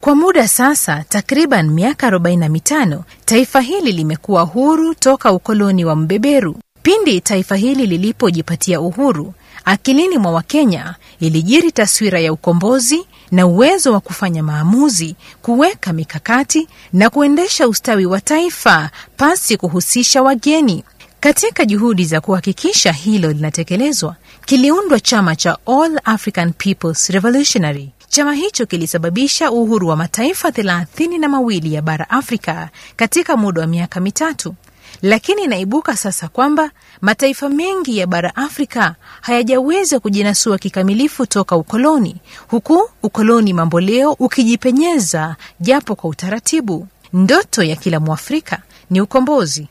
Kwa muda sasa takriban miaka 45 taifa hili limekuwa huru toka ukoloni wa mbeberu. Pindi taifa hili lilipojipatia uhuru, akilini mwa Wakenya ilijiri taswira ya ukombozi na uwezo wa kufanya maamuzi, kuweka mikakati na kuendesha ustawi wa taifa pasi kuhusisha wageni. Katika juhudi za kuhakikisha hilo linatekelezwa, kiliundwa chama cha All African Peoples Revolutionary. Chama hicho kilisababisha uhuru wa mataifa thelathini na mawili ya bara Afrika katika muda wa miaka mitatu. Lakini inaibuka sasa kwamba mataifa mengi ya bara Afrika hayajaweza kujinasua kikamilifu toka ukoloni, huku ukoloni mamboleo ukijipenyeza japo kwa utaratibu. Ndoto ya kila Mwafrika ni ukombozi,